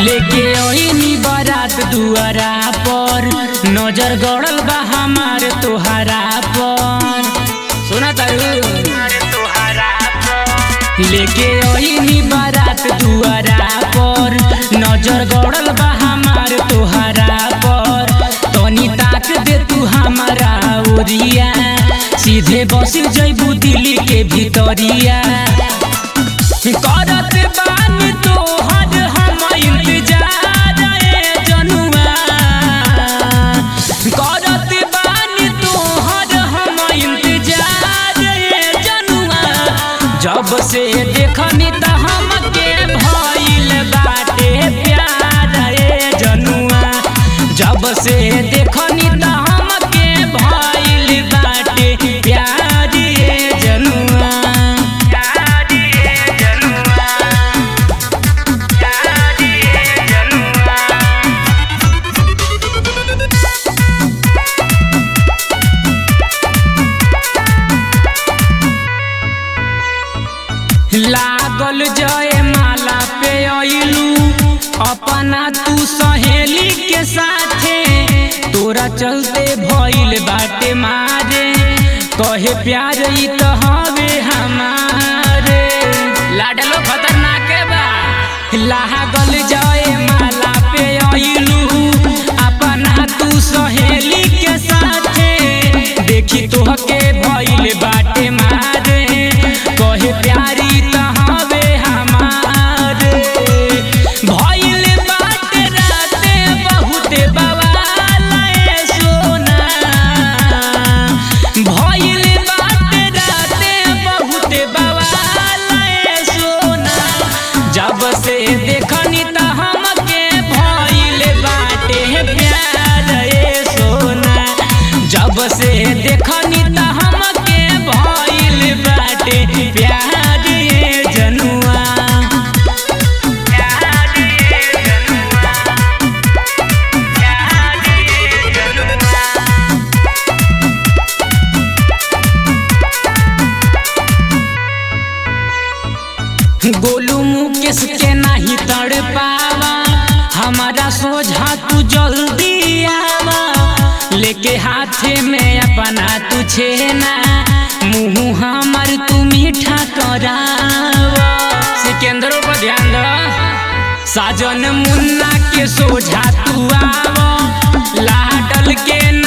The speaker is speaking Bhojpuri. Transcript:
लेके ओइनी बारात दुआरा पर नजर गड़ल बा हमार तोहरा पर सुना तारू लेके ओइनी बारात दुआरा पर नजर गड़ल बा हमार तोहरा पर तनी ताक दे तू हमारा ओरिया सीधे बस जइबू दिल्ली के भीतरिया करत बानी तोहर हम इंतजार ए जनुआ करत बानी तोहर हम इंतजार ए जनुआ जब से देखनी त हमके भइल बाटे प्यार ए जनुआ जब से देखनी त हमके भइल बाटे प्यार ए जनुआ प्यार ए जनुआ प्यार ए जनुआ लागल जय माला पे अइलू अपना तू सहेली के साथे तोरा चलते भइल बाटे मारे कहे प्यार ई त हवे हमारे लाडलो खतरनाक बा लागल जय माला पे अइलू अपना तू सहेली के साथे देखी तोहके भइल बाटे मारे कहे प्यारी त हवे हमारे भइल बाटे राते बहुते बवाल ए सोना भइल बाटे राते बहुते बवाल ए सोना जब से देखनी त हमके भइल बाटे प्यार ए सोना जब से देखनी त हमके भइल बाटे प्यार ए जनुआ प्यार ए जनुआ प्यार ए जनुआ गोलू मुकेश के नहीं तड़ पावा हमारा सोझा तू जल्दी आवा लेके हाथे में अपना तू छेना मुँह हमार तू मीठा करावा सिकंदरों पर ध्यान दो साजन मुन्ना के सोझा तू आवा लाडल के